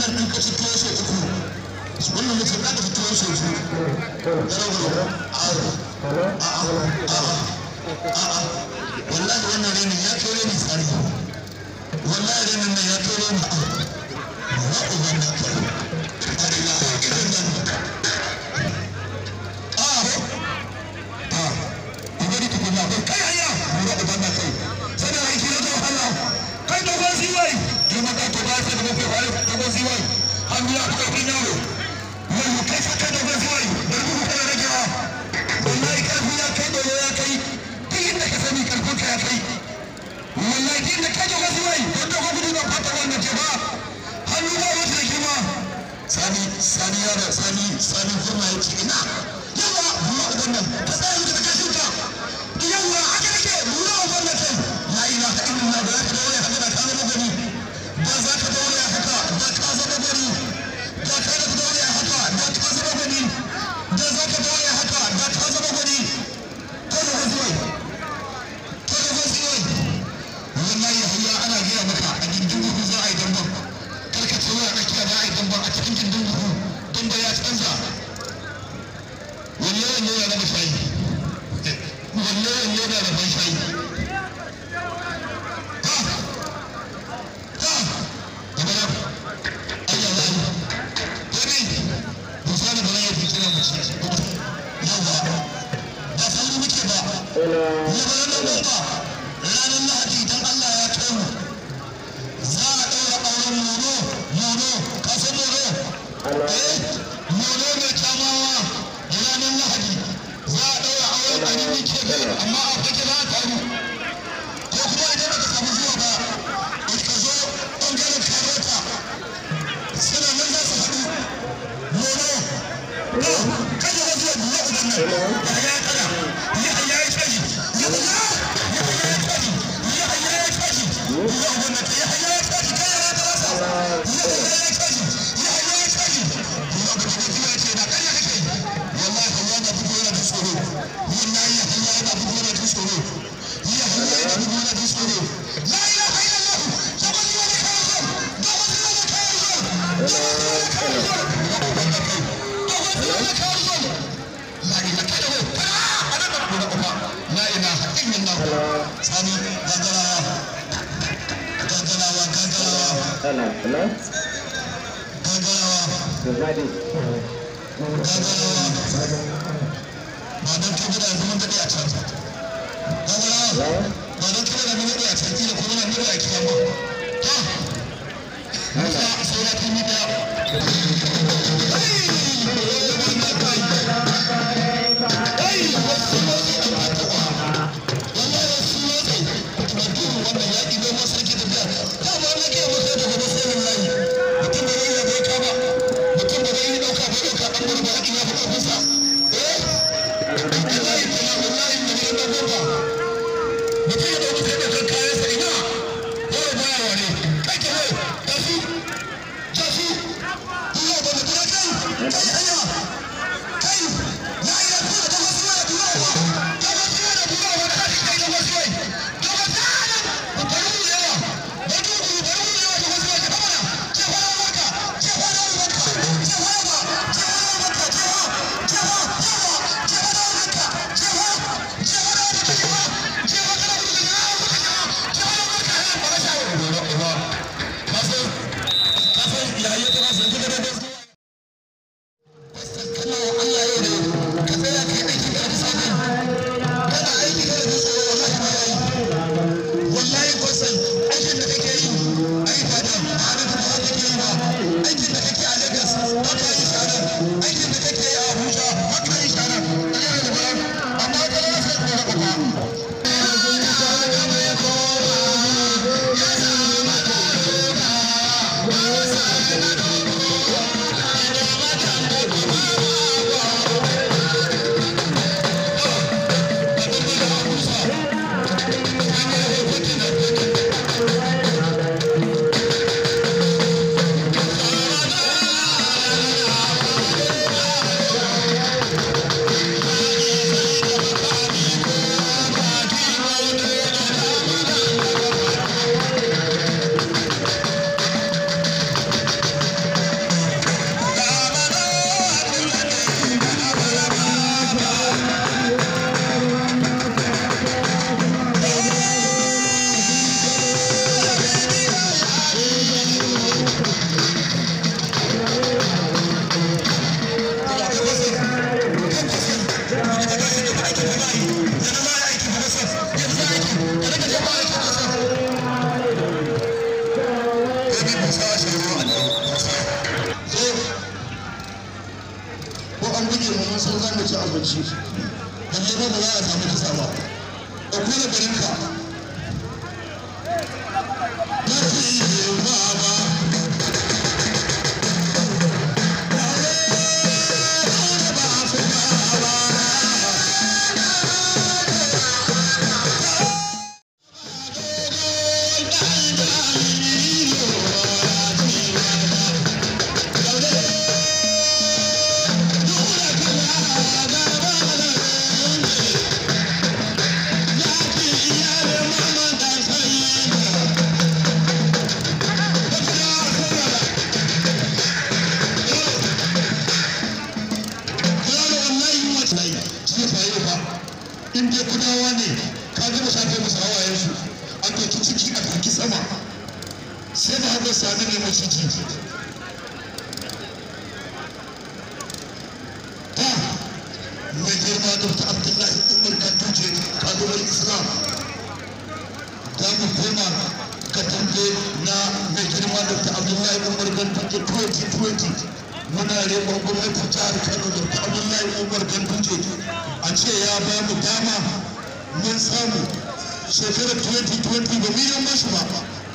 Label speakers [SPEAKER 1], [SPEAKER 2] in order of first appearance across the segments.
[SPEAKER 1] wannan ɗin ka ci tuwo sau uku wannan mutum za ka ci tuwo sau biyu garau garau a'a a'a a'a wallahi wannan renin ya kai renin tsari wallahi renin nan ya kai renin a'a wa uban da kai arila irin nan a'a a'a ubari tukuna kai hanya wa uban da kai sai da aiki na zuwa Allah kai dogon ziwai girma ka to ba sai da mafi wani dogon ziwai hannu ya fi karfin yaro wani kai sa kai dogon ziwai da rubu kana ragewa wallahi karfi ya kai dole ya kai duk inda ka sani karfin ka ya kai wallahi duk inda kai dogon ziwai don dogon gudu na fata wannan ce ba hannu ba wata da girma sani sani yaro sani sani kuma ya ce ina yawa buwa uban nan ka tsaya da kashin ka yawa haka nake buwa uban nan kai la ilaha illallah ba za ka daure haka da ka zama gani ba za ka daure haka da ka zama gani da ka da daure haka da ka zama gani da za ka daure haka da ka zama gani ko da wasu ko da wasu wallahi hayya ana gaya maka a gindin buhu za a yi damban karka ce wai a tsakiya za a yi damban a cikin gindin buhu damba ya canza wanne wanne ya raba shayi wanne wanne ya raba shayi amma a fake za a taru ko kuma idan aka samu zuwa ba ka zo ɓangaren karota suna nan za su haɗu mono no kada wasu yadda ya uban nan ya ya kada ya ya ya caji ya ya ya ya ya caji ya ya ya caji ya uban nan ya ya ya caji kai ya ta rasa ya ya ya caji ya ya ya caji ya ga da kuma ce da kai kake wallahi Allah na bugo yana da tsoro wallahi Allah yana bugo yana da tsoro ya Allah yana bugo yana da tsoro la ilaha illallah sabani wa kawo sabani wa kawo
[SPEAKER 2] Hello, hello. Everybody. Hello.
[SPEAKER 1] Thank kula garinka ba su yi ba ba in dai kudawa ne ka gama shafe musu hawayensu an ɗauki ciki a ɗauki sama sai da haɗa sami ne mace ji ta mai girma da ta abdullahi umar kantuje kalubar islam za mu koma ka tambe na mai girma da ta abdullahi umar kantuje 2020 muna neman gwamnatin jihar kano da ta abdullahi umar kantuje a ce ya ba mu dama mun samu shekarar 2020 ba mu yi mashi ba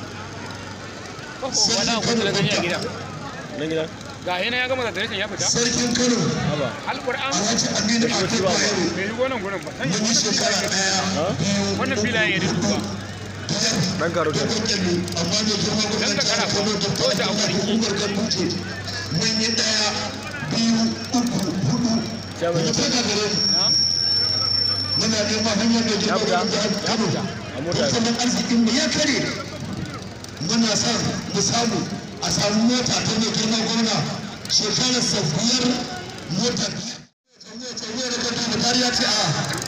[SPEAKER 3] wani abu da gani a gida
[SPEAKER 2] Nan gida?
[SPEAKER 3] ga yana ya gama zatarishin ya fita
[SPEAKER 1] sarkin kano
[SPEAKER 2] Haba.
[SPEAKER 3] alƙur'an
[SPEAKER 1] alhaji aminu akwai bayero
[SPEAKER 3] bai yi gonan gurin ba
[SPEAKER 1] mun yi shekara ɗaya biyu
[SPEAKER 3] wannan filayen ya dudu ba
[SPEAKER 1] biyar
[SPEAKER 2] Dan karo
[SPEAKER 1] da
[SPEAKER 2] ta.
[SPEAKER 1] kwakwallo amma mai girma gwamnati
[SPEAKER 3] Dan ka
[SPEAKER 1] jihar kano da ta
[SPEAKER 3] Wata
[SPEAKER 1] abdullahi
[SPEAKER 3] abu.
[SPEAKER 1] umar ganduje mun yi ɗaya biyu uku hudu
[SPEAKER 2] Chairman.
[SPEAKER 1] daga fada gare mu
[SPEAKER 3] na
[SPEAKER 1] muna neman hanyar mai girma
[SPEAKER 2] Ya fita.
[SPEAKER 1] gwamnati jihar kano
[SPEAKER 2] A mota.
[SPEAKER 1] tattalin arzikin mu ya kare muna son mu samu a samu mota ta mai girma gwamna shekarar sa biyar mota biyar tsawo da kanta da kariya ce a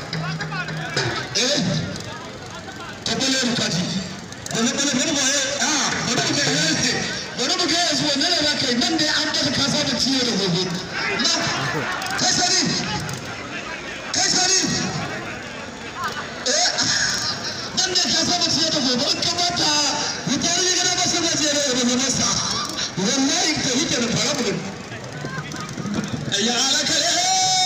[SPEAKER 1] eh ta bale rukati bale bale bale ba eh a bari mu ga yanzu bari mu ga yanzu wannan ne zaka yi nan dai an daga kasa da ciwo da gobe na kai sani kai sani eh nan ne ka saba ciye da gobe in ka bata wutar yi gana ba sama ce da da masa wallahi ta hike da fara mu ya alaka eh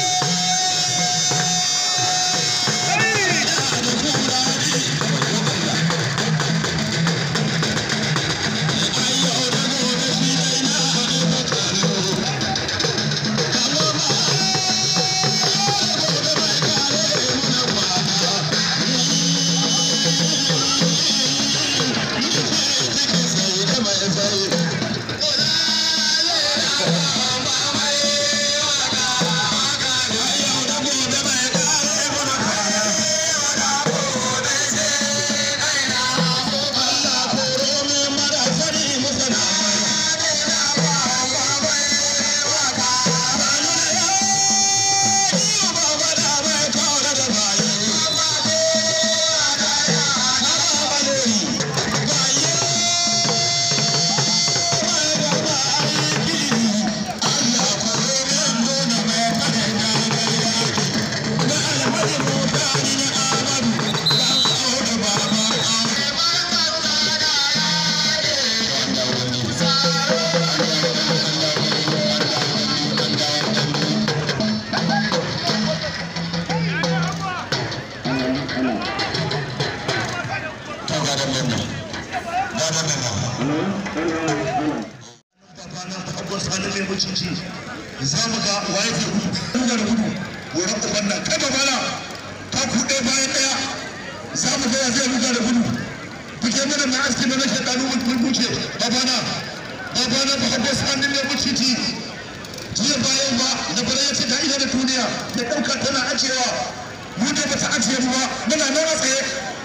[SPEAKER 1] mutunci za mu ga waye ke gudu da gudu wurin uban nan kai babana ta kuɗe bayan ɗaya za mu ga ya zai ruga da gudu buke mana mai aski da nake ɗanu mun buce babana babana ba habba sanin mai mutunci jiya bayan ba da bara ya ce ta ina da duniya da ɗauka tana ajiyewa mu da bata ajiye mu ba muna nan a tsaye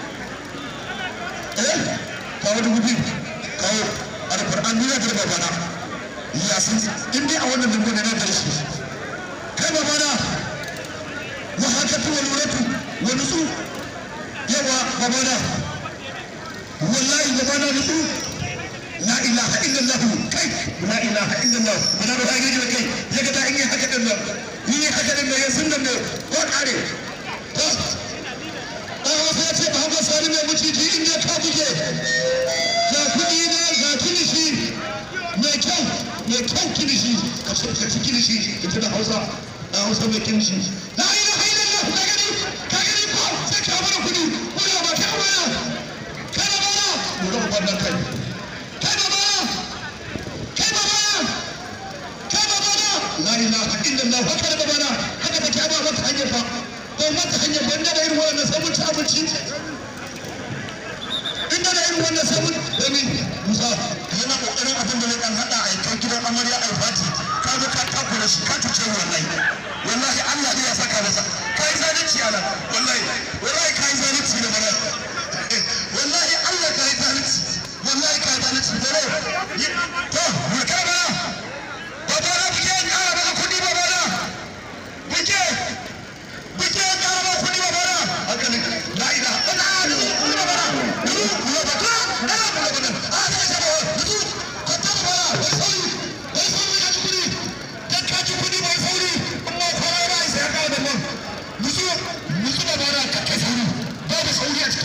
[SPEAKER 1] eh kawo dubu biyu kawo alƙur'an duniya da babana ya san in dai a wannan dangane na da shi kai babana wa haka tu wal uratu wa nusu yawa babana wallahi babana nusu la ilaha illallah kai la ilaha illallah bana da gaji da kai yaga da in yi haka din nan in yi haka din nan ya sun nan ko kare to dan wasu ya ce ba haka sani mai muciji in ya ka buge ga kuɗi ne ga kilishi mai kyau mai kyau kilishi ka ce ka ci kilishi ita da hausa da hausa mai kilishi la ilaha illallah ka gani ka gani ko sai ka bada kuɗi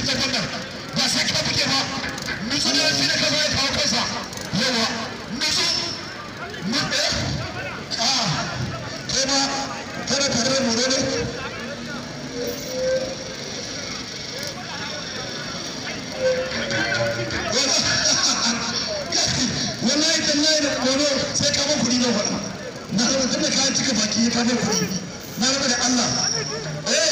[SPEAKER 1] ta wannan ba sai ka buge ba nutsu ne shi da ka zo ya kawo kansa yawa nutsu mu eh a kai ma kana tare da mu ne wallahi tallahi da gobe sai ka ban kuɗi na faɗa na raba tun da kayan cika baki ya kama kuɗi na raba da Allah eh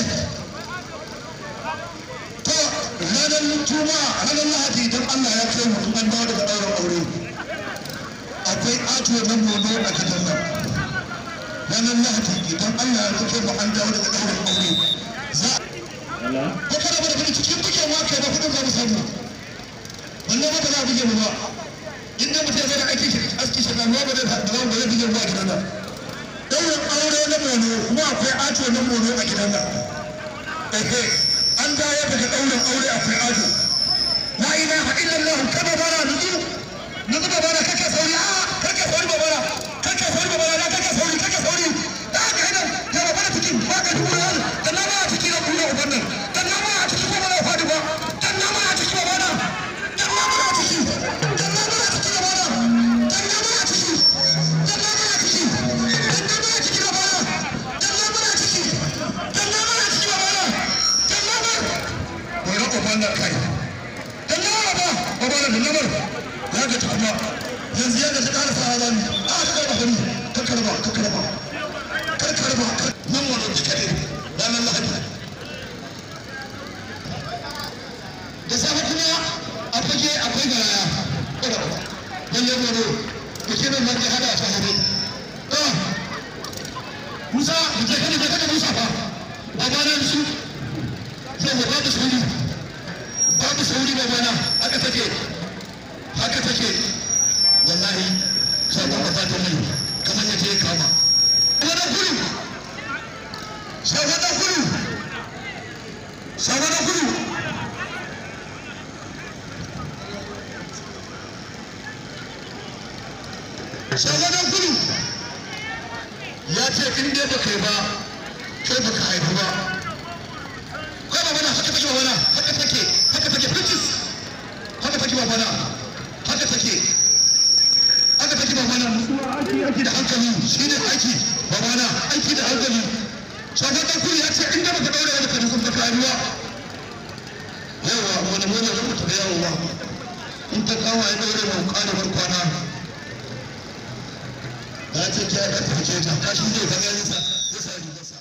[SPEAKER 1] to ranar juma'a ranar lahadi idan Allah ya kai mutum an dawo daga ɗaurin aure akwai ato na mono a gidan nan ranar lahadi idan Allah ya kai mu an dawo daga ɗaurin aure za
[SPEAKER 2] Hello?
[SPEAKER 1] ko kada ba da kuɗi cikin bugewa kai ba kuɗin za mu samu wannan ba ba za a buge mu ba in da mutum zai da aiki shi aski shi ganuwa ba zai ba zai ba zai buge mu a gidan nan ɗaurin aure na mono kuma akwai ato na mono a gidan nan ehe an dawo daga ɗaurin aure akwai ato la ilaha illallah kada bara nutsu nutsu da bara kake sauri a kake sauri ba bara kake sauri ba bara na kake sauri kake sauri da haka yana ya ba bara cikin ba ka dubu yan da na ba a ciki na kuma uban nan da na ba a ciki ba bara fadi ba da na ba a ciki ba bara da na ba a ciki da na ba a ciki ba bara da na ba a ciki da na ba a ciki da na ba a ciki ba bara da na ba a ciki da na ba a ciki ba bara da na ba wai na uban nan kai dan yawa ba ba ba da lamar ya ga ta kuma yanzu ya ga ta ƙara sa zami a ka karba gani ka karba ka karba kar karba nan wannan cika ne ranar lahadi da safe kuma a fage akwai garaya ƙwararwa dan ya goro da ke nan nan ya hada ta hade Musa, da ke kada da kada Musa fa, ba ba nan su, zai ba da sauri, babu sauri ba bana haka take haka take wallahi sabon ba ta mai kamar yace ya kama wani kudu sabon kudu sabon kudu sabon kudu ya ce in dai ba kai ba kai ba ka haifu ba kai ba bana haka take bana haka take haka take fitis haka take bana haka take haka take bana aiki da hankali shi ne aiki bana aiki da hankali shagon dan kuri ya ce in da baka daure wani kadi sun baka ruwa yawa wani wani da mutu da yawo ba in ta kawo ya daure mu kare bar kwana ya ce ki ya ka tafi ta kashi zai zama yansa zai sa rigarsa